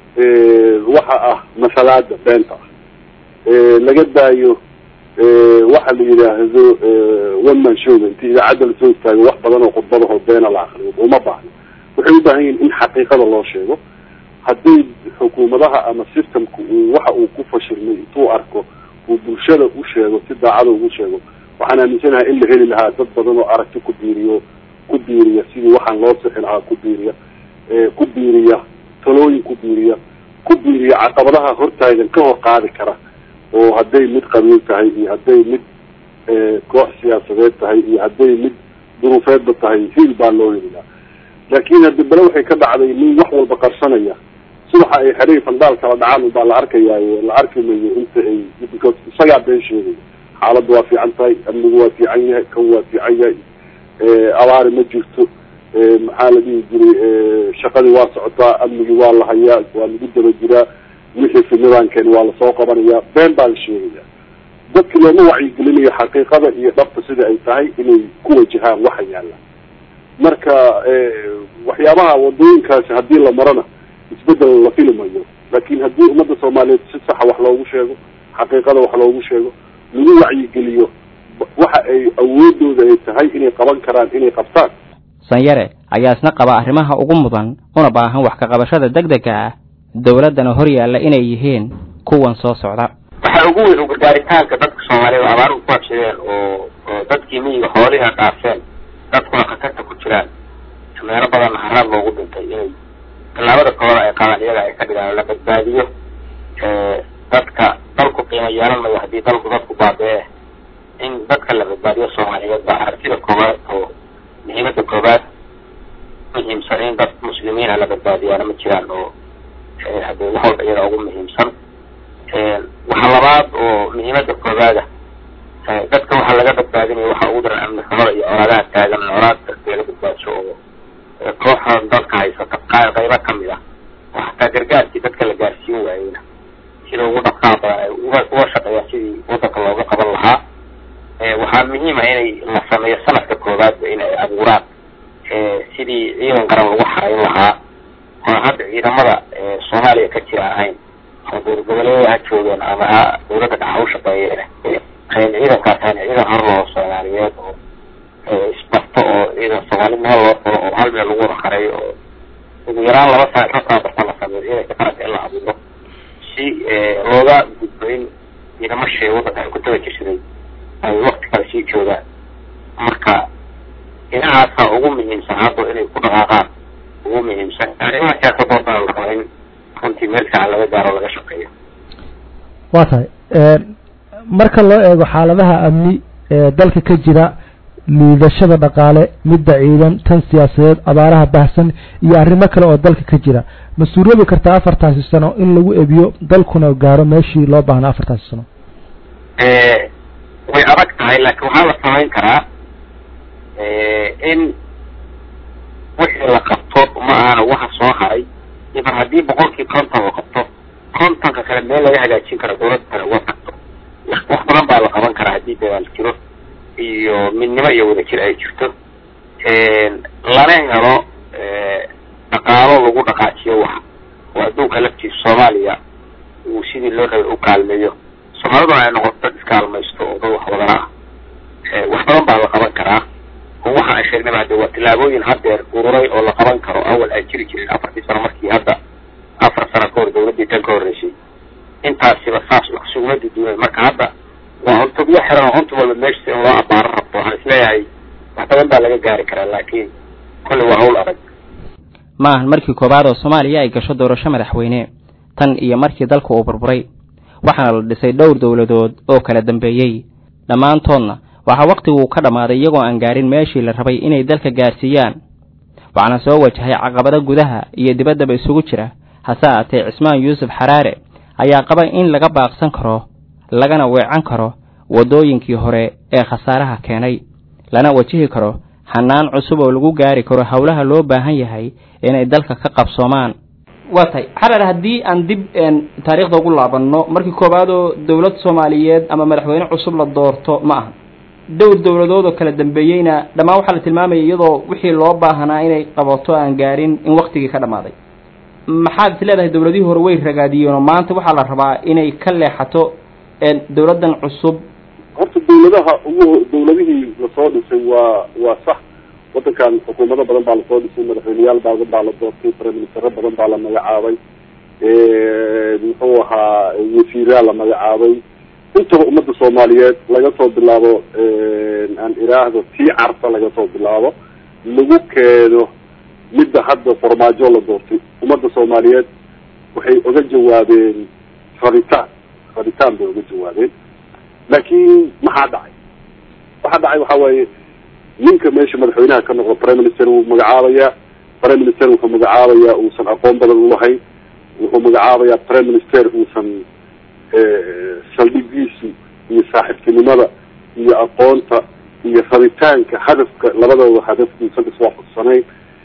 waxa ah masalaada beenta ah laga daayo waxa la yidhaahdo one man showga inti idaacadda lasoo istaago wax badan oo khudbadaho beena la akriyo uma baahno waxay u baahan yihin in xaqiiqada loo sheego hadday xukuumadaha ama systemka uu waxa uu ku fashilmay intuu arko uu bulshada u sheego si daacada ugu sheego waxaan aaminsanahay in la heli lahaa dad badan oo aragti ku biiriyo ku biiriya sidii waxaan loo sixi lahaa ku biiriya ku biiriya talooyin ku biiriya ku biiriya caqabadaha hortaagan ka hor qaadi kara oo hadday mid qabiil tahay iyo hadday mid koox siyaasadeed tahay iyo hadday mid duruufeedba tahay hil baa loo helilaa laakin haddi bale waxay ka dhacday nin wax walba qarsanaya subaxa ay xerihii fandaal kala dhacaan ubaa la arkayaayo la arki mayo inta ay because isagaa been sheegaya xaaladda waa fiican tahay amnigu waa fiican yahay kan waa fiican yahay abaari ma jirto maxaa la dhihi jiray shaqadii waa socotaa amnigii waa la hayaa waa lagu daba jiraa wixii fidnadaankeeni waa lasoo qabanaya been baa la sheegaya dadki looma wacyigelinayo xaqiiqada iyo dhabta sida ay tahay inay ku wajahaan waxa yaala marka waxyaabaha wadooyinkaasi haddii la marana isbedel la filimayo laakin haddii ummadda soomaaliyeed si saxa wax loogu sheego xaqiiqada wax loogu sheego lagu wacyigeliyo waxa ay awoodooda ay tahay inay qaban karaan inay qabtaan sanyare ayaa isna qaba arrimaha ugu mudan una baahan wax ka qabashada deg dega ah dawladdana hor yaalla inay yihiin kuwan soo socda waxaa ugu weyn ugargaaritaanka dadka soomaaliyed oo abaaruhu ku habsadeen oo oo dadkii miyiga xooliha dhaafeen dadkuna khatarta ku jiraan meelo badanna haraad loogu dhintay inay tallaabada kooda ay qaadaan iyaga ay ka dhigaan la badbaadiyo dadka dalku qiimo yeelan mayo haddii dalku dadku baabee in dadka la badbaadiyo soomaaliyeed baa aragtida koowaad oo muhiimada koowaad muhiimsan in dad muslimiina la badbaadiyaana ma jiraan oo hadee wax walba iyada ugu muhiimsan waxa labaad oo muhiimada koowaada dadka waxaa laga badbaadinaya waxa ugu daran amni xumada iyo colaadaha taagan colaad dadka la badbaadso oo kooxdan dalka haysata qa qaybo kamid ah oo hataa gargaarkii dadka la gaarsiin waayeyna sida ugu dhaqaa badan ay uga uga shaqeeyaan sidii wadanka looga qaban lahaa waxaa muhiim ah inay la sameeyo sanadka koowaadba in ay abuuraan sidii ciidan qaran lagu xarayn lahaa oo hadda ciidamada soomaaliya ka jira ahayn ama dowlad goboleeda ha joogeen ama ha dawladda dhaxa u shaqeeyeen ciidankaas ahayn ciidan hor loo soomaaliyeed oo isbarto oo ciidan soomaali meel loo furo oo hal meel lagu wada xareeyo oo ugu yaraan laba sana ka tababarta la sameeyo ciidanka qaranka in la abuuro si looga gudbo in ciidamo shee wadanka ay ku daba jirsaday ay wakti kale sii joogaan marka dhinacaasa ugu muhiimsan hadda inay ku dhaqaaqaan ugu muhiimsan arrimaha siyaasadoodana la raba in runtii meel fiican laga gaaro laga shaqeeyo waa tahay marka loo eego xaaladaha amni ee dalka ka jira liidashada dhaqaale midda ciidan tan siyaasadeed abaaraha bahsan iyo arrimo kale oo dalka ka jira ma suuroobi kartaa afartaasi sano in lagu ebiyo dalkuna gaaro meeshii loo baahnaa afartaasi sano way adag tahay laakiin waxaa la samayn karaa in wixii la qabto ma ahana waxa soo haray iban haddii boqolkii konton la qabto kontonka kale meel laga hagaajin karo dawlad kale uga tagto wax badan baa la qaban karaa haddii dadaal jiro iyo midnimo iyo wadajir ay jirto lana helo dhaqaalo lagu dhaqaajiyo wax oo adduunka laftiisa soomaaliya uu sidii loo rabay u kaalmeeyo soomaaliduna ay noqoto dad iskaalmaysto oo dad wax wadana ah wax badan baa la qaban karaa oo waxa aan sheegnayba hadde waa tillaabooyin haddeer ururay oo la qaban karo awal aan jiri jirin afartii sano markii hadda afar sano ka hor dawladdii tan ka horreysay intaasiba saas wax suguma duduunay marka hadda waa cuntubyo xiran oo cuntu walba meeshasa in loo abaaro rabto waxaan isleeyahay wax badan baa laga gaari karaa laakiin kolley waa hawl adag ma ahan markii koowaad oo soomaaliya ay gasho doorasho madaxweyne tan iyo markii dalka uu burburay waxaana la dhisay dhowr dowladood oo kala dambeeyey dhammaantoodna waxaa wakhtiguu ka dhammaaday iyagoo aan gaarin meeshii la rabay inay dalka gaarsiiyaan waxaana soo wajahay caqabado gudaha iyo dibaddaba isugu jira hase aatee cismaan yuusuf xaraare ayaa qaba in laga baaqsan karo lagana weecan karo waddooyinkii hore ee khasaaraha keenay lana wajihi karo xanaan cusub oo lagu gaari karo howlaha loo baahan yahay inay dalka ka qabsoomaan waa tahay xarar haddii aan dib taariikhda ugu laabanno markii koowaad oo dowlad soomaaliyeed ama madaxweyne cusub la doorto ma aha dhowr dowladood oo kala dambeeyeyna dhammaan waxaa la tilmaamaya iyadoo wixii loo baahanaa inay qabato aan gaarin in waktigii ka dhammaaday maxaad is leedahay dowladihii hore way ragaadiyeenoo maanta waxaa la rabaa inay ka leexato dowladdan cusub horta dawladaha ugu dawladihii lasoo dhisay waa waa sax wadankan xukuumado badan baa lasoo dhisay madaxweyneyaal badan baa la doortay briministero badan baa la magacaabay muxuu ahaa wasiiraa la magacaabay intaba ummadda soomaaliyeed laga soo bilaabo aan iraahdo tii carta laga soo bilaabo lagu keeno midda hadda farmaajo la doortay ummadda soomaaliyeed waxay oga jawaabeen rabitaan rabitaan bay oga jawaabeen laakiin maxaa dhacay waxaa dhacay waxa waaye ninka meesha madaxweynaha ka noqdo prime minister wuu magacaabayaa prime minister wuxuu magacaabayaa uusan aqoon badan ulahayn wuxuu magacaabayaa prime minister uusan saldhigiisu iyo saaxiibtinimada iyo aqoonta iyo rabitaanka hadafka labadooda hadaf uusan iswaafaqsanayn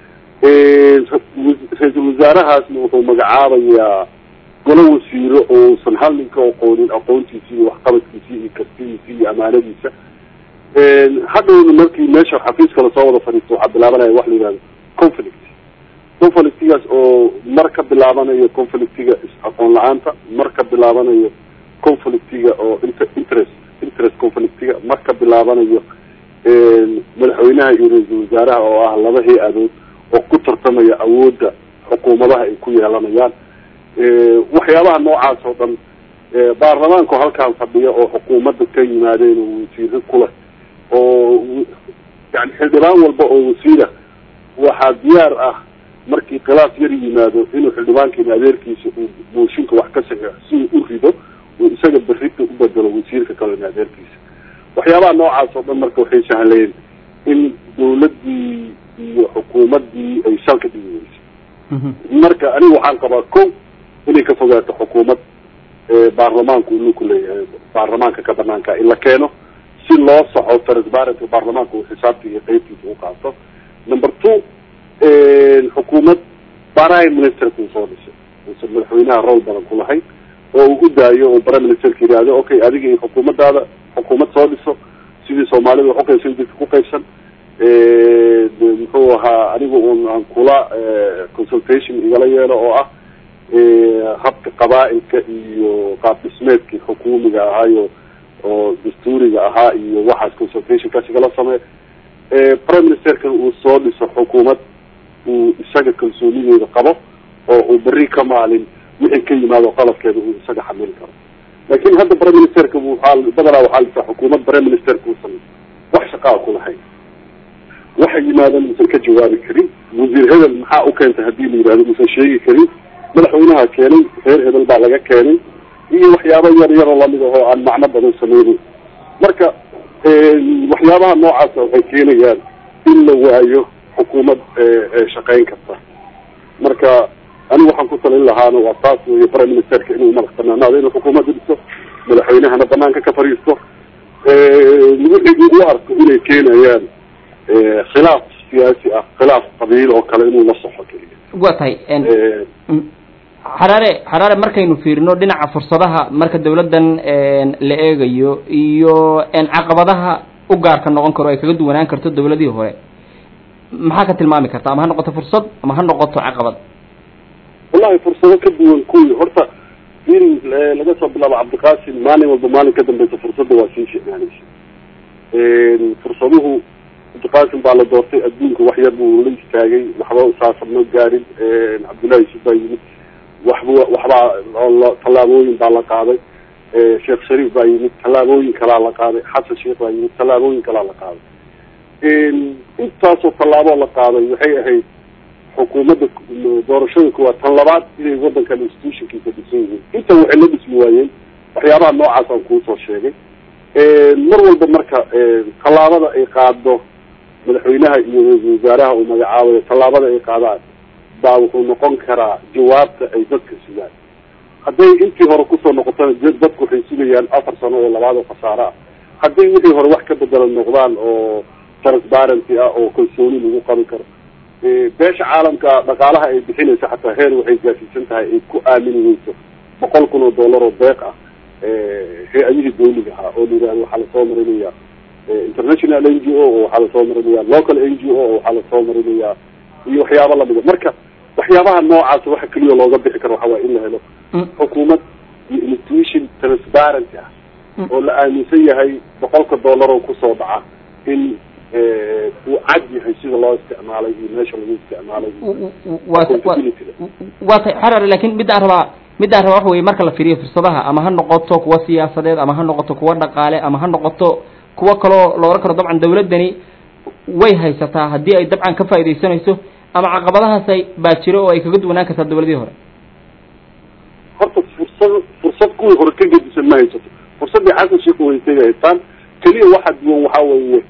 ra-iisul wasaarahaasna wuxuu magacaabayaa golo wasiiro oo uusan hal nin ka aqoonin aqoontiisi iyo waxqabadkiisi iyo kartidiisi iyo amaanadiisa hadhowna markii meesha xafiiska lasoo wada fadhiisto waxaa bilaabanaya wax la yihahdo conflict conflictigaas oo mar ka bilaabanayo conflictiga is-aqoon la-aanta mar ka bilaabanayo conflictiga oo inter interest interest conflictiga mar ka bilaabanayo madaxweynaha iyo ra-iisul wasaaraha oo ah laba hay-adood oo ku tartamaya awoodda xukuumadaha ay ku yeelanayaan waxyaabaha noocaas oo dhan baarlamaanku halkaan fadhiya oo xukuumadda ka yimaadeen oo wasiiro kuleh oo yani xildhibaan walba oo wasiira waxaa diyaar ah markii khilaaf yar yimaado inuu xildhibaankiina adeerkiisa uu mooshinka wax ka saxeixo si uu u rido uu isaga berrita u bedelo wasiirka kalena adeerkiisa waxyaabaha noocaas oo dhan marka waxay sahleen in dawladdii iyo xukuumaddii ay salka dhigi weysay marka aniga waxaan qabaa ko inay ka fogaato xukuumad baarlamaanku inuu ku leeyahay baarlamaanka ka banaanka in la keeno si loo soco transparency baarlamaanka uu xisaabta iyo qeybtiisa u qaato number two xukuumad prime ministerka uu soo dhisay uusan madaxweynaha rool badan ku lahayn oo uu u daayo oo prime ministerka yidhaahdo okay adiga iyo xukuumadaada xukuumad soo dhiso sidii soomaalida wax uqaybsan dadka ku qaybsan muxuu ahaa aniga un aan kula consultation igala yeelo oo ah habka qabaa-ilka iyo qaab dhismeedkii xukuumiga ahaayo oo dastuuriga ahaa iyo waxaas consultationkaas igala samey prime ministerkan uu soo dhiso xukuumad uu isaga kalsoonideeda qabo oo uu berri ka maalin wixii ka yimaado qalabkeeda uu isaga xamili karo laakin hadda prime ministerka waxaa badanaa waxaa lisaa xukuumad prime ministerka uusan wax shaqaa ku lahayn waxa yimaadan uusan ka jawaabi karin wasiir hebel maxaa u keentay hadii la yidhahdo uusan sheegi karin madaxweynaha keenay reer hebel baa laga keenay iyo waxyaaba yar yaroo lamid ahoo aan macno badan sameynin marka waxyaabaha noocaasa waxay keenayaan in la waayo xukuumad shaqeyn karta marka anigu waxaan ku talin lahaana waa taas wey prime ministerka inuu madax banaanaado inuu xukuumadda dhiso madaxweynahana banaanka ka fadhiisto wixii u arko inay keenayaan khilaaf siyaasi ah khilaaf qabiil oo kale inuu la soxo keliya waa tahay xaraare xaraare markaynu fiirino dhinaca fursadaha marka dawladdan la eegayo iyo caqabadaha u gaarka noqon karo ay kaga duwanaan karto dawladihii hore maxaa ka tilmaami karta ama ha noqoto fursad ama ha noqoto caqabad wallahi fursado ka duwan kuwii horta in laga soo bilaabo cabdiqaasim maalin walba maalin ka dambeysa fursadda waa sii shicnaanaysa fursaduhu cabdiqaasim baa la doortay adduunka wax yar buu la istaagay waxba usaasabno gaarin cabdullahi yusuf baa yimid waxba waxbaa tallaabooyin baa la qaaday sheekh shariif baa yimid tallaabooyin kalaa la qaaday xasan sheekh baa yimid tallaabooyin kalaa la qaaday intaasoo tallaaboo la qaaday waxay ahayd xukuumadda doorashada kuwaad tan labaad inay wadankan institutionkiisa dhisan yihiin intan waxay la dhismi waayeen waxyaabaha noocaas aan kuusoo sheegay mar walba marka tallaabada ay qaado madaxweynaha iyo ra-iisul wasaaraha uu magacaabayo tallaabada ay qaadaan baa wuxuu noqon karaa jawaabta ay dadka sugaan hadday intii hore kusoo noqotana dadku waxay sugayaan afar sano oo labaad oo khasaare ah hadday wixii hore wax ka bedela noqdaan oo transparency ah oo kalsooni lagu qabi karo beesha caalamka dhaqaalaha ay bixinaysa xataa heer waxay gaarsiisan tahay ay ku aamini weyso boqol kun oo dollar oo deeq ah hay-adihii dawliga ahaa oo la yihahdo waxaa lasoo marinaya international n g o oo waxaa lasoo marinaya local n g o oo waxaa lasoo marinaya iyo waxyaaba lamida marka waxyaabaha noocaas waxa keliya looga bixi karo waxa waaya in la helo xukuumad iyo institution transparency ah oo la aaminsan yahay boqolka dollar oo kusoo dhaca in uu cad yahay sida loo isticmaalay iyo meesha lagu isticmaalay waa tay xarar lakin middaan rabaa middaan rabaa waxa weye marka la fiiriyo fursadaha ama ha noqoto kuwa siyaasadeed ama ha noqoto kuwa dhaqaale ama ha noqoto kuwa kaloo la ohan karo dabcan dawladdani way haysataa haddii ay dabcan ka faaidaysanayso ama caqabadahaasay baa jiro oo ay kaga duwanaan kartaa dawladihii hore horta fursad fursad kuwii hore ka gedisan ma haysato fursaddii xasan sheekh haystay bay haystaan keliya waxa duwan waxa weeye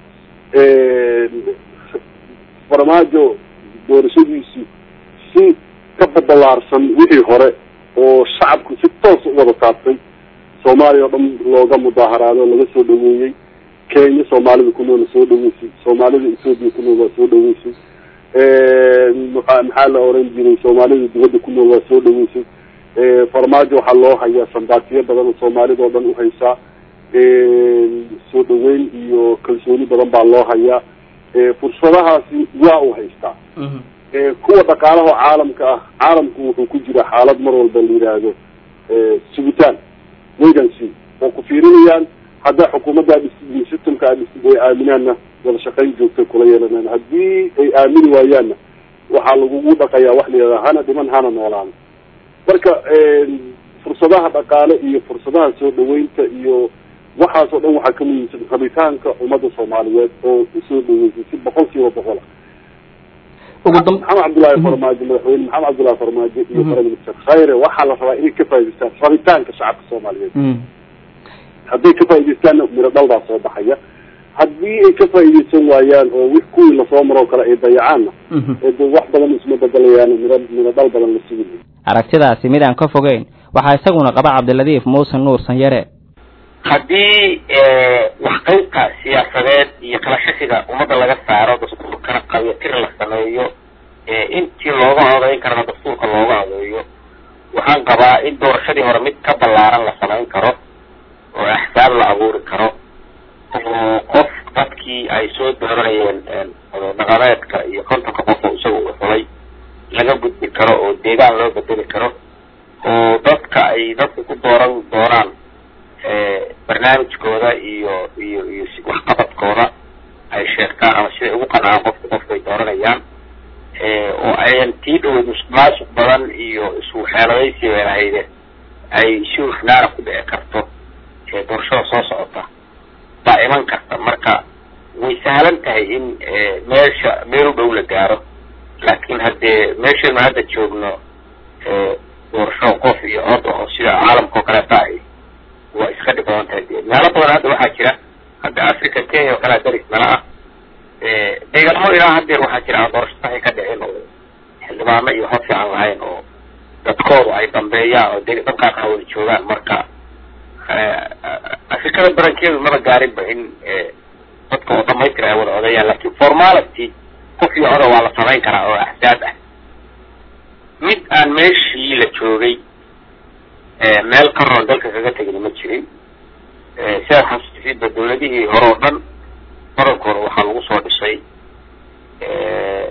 farmaajo doorashadiisu si ka badalaarsan wixii hore oo shacabku si toos u wada taabtay soomaaliya oo dhan looga mudaaharaado laga soo dhaweeyey kenya soomaalida ku nool soo dhaweysay soomaalida ethoopia ku nool waa soo dhaweysay maa maxaa la oran jiray soomaalida dibadda ku nool waa soo dhaweysay farmaajo waxaa loo hayaa sambaatiyo badan oo soomaalida oo dhan uhaysaa soo dhaweyn iyo kalsooni badan baa loo hayaa fursadahaasi waa u haystaa kuwa dhaqaalaha caalamka ah caalamku wuxuu ku jira xaalad mar walba la yidhaahdo sugitaan waygancy oo ku fiirinayaan hadda xukuumadda systemka ay aaminaanna wada shaqayn joogtay kula yeelanaan haddii ay aamini waayaanna waxaa lagugu dhaqayaa wax la yidhahda hana dhiman hana noolaan marka fursadaha dhaqaale iyo fursadaha soo dhaweynta iyo waxaas oo dhan waxaa ka muhiimsan rabitaanka ummadda soomaaliyeed oo usoo dhaweysay si boqol kiiba boqol ah maxamed cabdullaahi farmaajo madaxweyne maxamed cabdullahi farmaajo iyo prime minister khayre waxaa la rabaa inay ka faa'idaystaan rabitaanka shacabka soomaaliyeed hadday ka faaidaystaanna miro dhal baa soo baxaya haddii ay ka faaidaysan waayaan oo wi kuwii lasoo maroo kale ay dayacaanna de wax badan isma bedelayaan miro miro dhal badan la sugi aragtidaasi mid aan ka fogeyn waxaa isaguna qaba cabdiladiif muuse nuur sanyare haddii waxqaybka siyaasadeed iyo kala shakiga ummadda laga saaro dastuurkana qabyatir la sameeyo intii looga odayn karana dastuurka looga odeeyo waxaan qabaa in doorashadii hore mid ka ballaaran la samayn karo oo axsaab la abuuri karo oo qof dadkii ay soo dooranayeen dhaqameedka iyo kontonka qof oo isaga u xulay laga gudbi karo oo deegaan loo bedeli karo oo dadka ay dadka ku dooran doonaan barnaamijkooda iyo iyo iyo waxqabadkooda ay sheegtaan ama siday ugu qancaan qofka qofkay dooranayaan oo ayan tii dhaweyd musuqmaasuq badan iyo iswaxeeladaysi bay lahayde ay si hufnaana ku dhici karto doorashada soo socota baa iman karta marka way sahlan tahay in meesha meel u dhow la gaaro laakiin haddee meeshaynu hadda joogno doorasho qof iyo cod oo sida caalamka oo kaleeta ahy waa iska dhib badan tahay de meelo badan hadda waxaa jira hadda africa kenya oo kalea daris nala ah deegaamo ilaa haddeer waxaa jira aan doorasho saxi ka dhicin oo xildhibaano iyo hod fiican lahayn oo dadkoodu ay dambeeyaan oo de dadkaas a wada joogaan marka afrikada barankeedu maba gaarinba in dadka oo dhamaystir ay wada odeeyaan lakin formality qof iyo oda waa la samayn karaa oo axsaab ah mid aan meeshii la joogay meel ka roon dalka kaga tegin ma jirin sidaad xasuustisidba dawladihii hore oo dhan badankooda waxaa lagu soo dhisay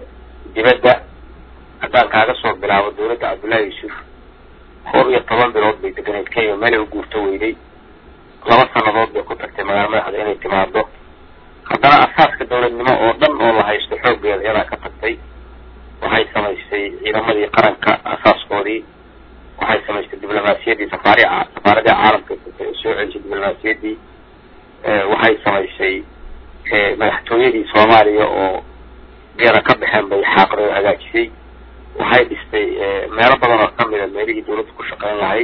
dawladda haddaan kaaga soo bilaabo dawladda cabdullaahi yuusuf kor iyo toban bilood bay deganeed kenya meelay u guurto weyday laba sanadood bay ku tagtay magaalo madaxda inay timaado haddana asaaska dawladnimo oo dhan oo la haysto xooggeeda iyadaa ka tagtay waxay samaysay ciidamadii qaranka asaaskoodii waxay samaystay diblomaasiyaddii safaari safaaradii caalamka soo celisay diblomaasiyaddii waxay samaysay madaxtooyadii soomaaliya oo iyada ka baxeen bay xaaqday oo hagaajisay waxay dhistay meelo badan oo kamida meelihii dawladda ku shaqeyn lahayd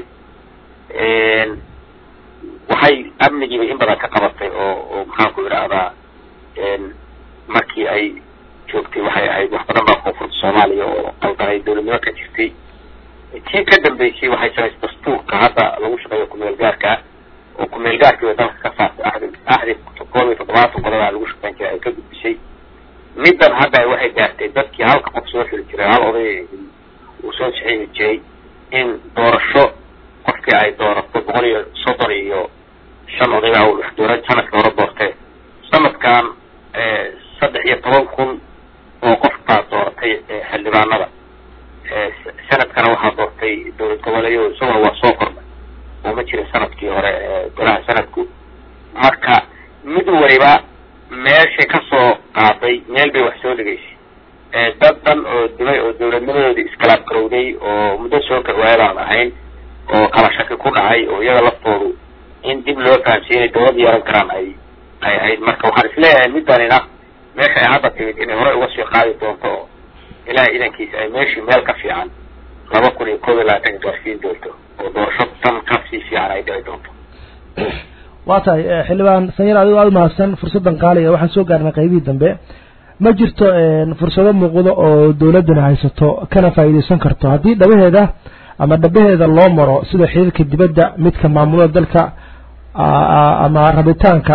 waxay amnigiiba in badan ka qabatay oo oo maxaanku idhaahdaa markii ay joogtay waxay ahayd wax badan baa koonfurta soomaaliya oo qaldanay dawladnimo ka jirtay tii ka dambeysay waxay samaysay dastuurka hadda lagu shaqeeyo kumeel gaarka oo kumeel gaarkiiba dalka ka saartay axdi axdi koob iyo toddobaatan qodoba lagu shaqeyn jiray ay ka gudbisay middan hadda waxay gaartay dadkii halka qof soo xili jiray hal oday uu soo saxiixi jiray in doorasho qofkii ay doorato boqol iyo soddon iyo shan odayba wax doora sanadka hore doortee sanadkan saddex iyo toban kun oo qof baa dooratay xildhibaanada sanadkana waxaa doortay dowlad goboleeyo isaguna waa soo kordhay oo ma jirin sanadkii hore golaha sanadku marka mid waliba meeshay kasoo qaaday meel bay wax soo dhigaysay dad dhan oo dimay oo dawladnimadoodii iskalaab garowday oo muddo soo kawaaya baan ahayn oo kala shaki ku dhacay oo iyaga laftoodu in dib loo fahamsiinay dawlad yeelan karaan ay ay ahayd marka waxaan isleeyahay middanina meesha ay hadda timid inay horey uga sii qaadi doonto oo ilahay idankiisa ay meeshii meel ka fiican laba kun iyo koob iyo labaatanka gaarsiin doonto oo doorasho tan ka sii fiican ay dhici doonto waa tahay xildhibaan sanyar adigo aada umahadsan fursaddan qaaliga waxaan soo gaarnay qaybihii dambe ma jirto fursado muuqdo oo dawladdana haysato kana faa'iidaysan karto haddii dhabaheeda ama dhabaheeda loo maro sida xiriirka dibadda midka maamulada dalka ama rabitaanka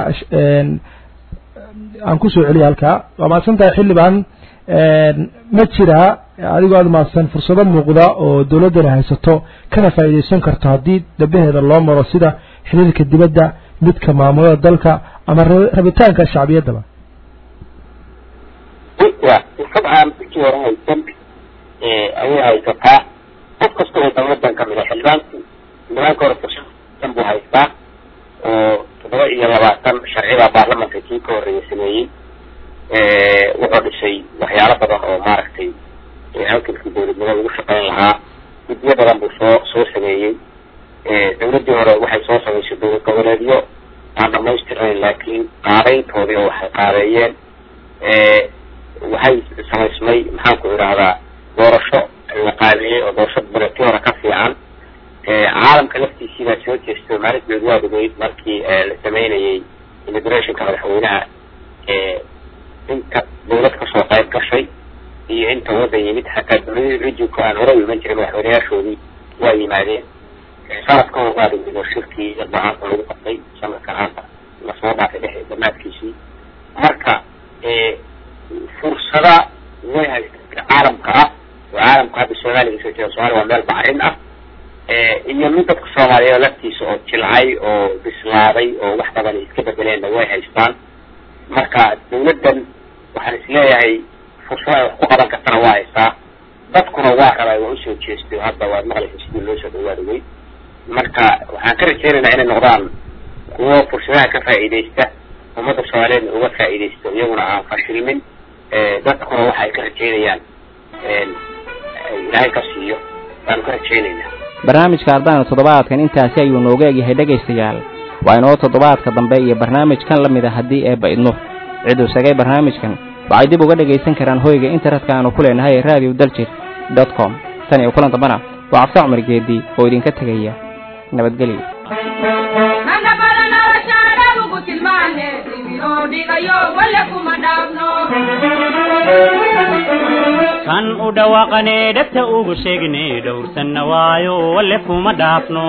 aan kusoo celiya halkaa waa mahadsan tahay xildhibaan ma jiraa adigoo aada mahadsan fursado muuqda oo dawladdana haysato kana faa'iidaysan karto haddii dhabaheeda loo maro sida xiriirka dibadda midka maamulada dalka ama rabitaanka shacbiyaddaba wa fursad aan markii hore haysan ayay haysataa qof kasta oo dawladdan kamid a xildhibaanku xildhibaanka hore fursad buu haystaa oo toddoba iyo labaatan sharcibaa baarlamanka kii ka horreeya sameeyey wuxuu dhisay waxyaalo badan oo maaragtay halkankii dawladnimo lagu shaqeyn lahaa guddiyo badan buu soo soo sameeyey dawladdii hore waxay soo samaysay dowlad goboleedyo aan dhamaystirnayn laakiin qaadayntoodii oo waxay qaadeeyeen waxay samaysmay maxaanku idhaahdaa doorasho la qaadeeyey oo doorasho baletii hore ka fiican caalamka laftiisii baa soo jeestay maalinteedu waa dugeyd markii la sameynayay immigrationka madaxweynaha inta dawlad kasoo qayb gashay iyo inta waddan yimid xataa dawladii rijinka aan hore u iman jiray madaxweynayaashoodii waa yimaadeen sanadka hor waa dugeyd oo shirkii iqdacaanta lagu qabtay sanadkan hadda lasoo dhaafay dhex dhammaadkiisii marka fursada way haysta caalamka ah oo caalamka hadda soomaaliga soo jeeda somalia waa meel bacrin ah iyo mid dadka soomaaliyeed laftiisa oo jilcay oo bislaaday oo wax badan ay iska bedeleenna way haystaan marka dawladdan waxaan isleeyahay fursada ay wax ku qaban kartana waa haystaa dadkuna waa rabay waa usoo jeestay hadda waad maqlaysa sidii loo soo dhawaadaway marka waxaan ka rajeynaynaa inay noqdaan kuwo fursadaha ka faa'iidaysta ummadda soomaaliyeedna uga faa'iidaysto iyaguna aan fashilmin dadkuna waxa ay ka rajeynayaan ilaahay ka siiyo baanu ka rajeynaynaa barnaamijka ardayna toddobaadkan intaasi ayuu nooga egyahay dhegaystayaal waa inoo toddobaadka dambe iyo barnaamijkan la mid a haddii eebba idno ciduu sagay barnaamijkan waxay dib uga dhegaysan karaan hoyga internetka aanu ku leenahay ee radio daljir dot com tan iyo kulan dambana waa cabdi cumar geedi oo idinka tegaya nabadgelyo kan u dhawaaqanee dhegta ugu sheegne dhowrsanna waayo walle kuma dhaafno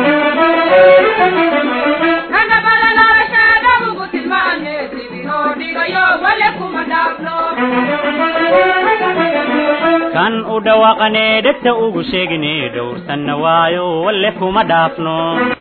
kan u dhawaaqanee dhegta ugu sheegne dhowrsanna waayo walle kuma dhaafno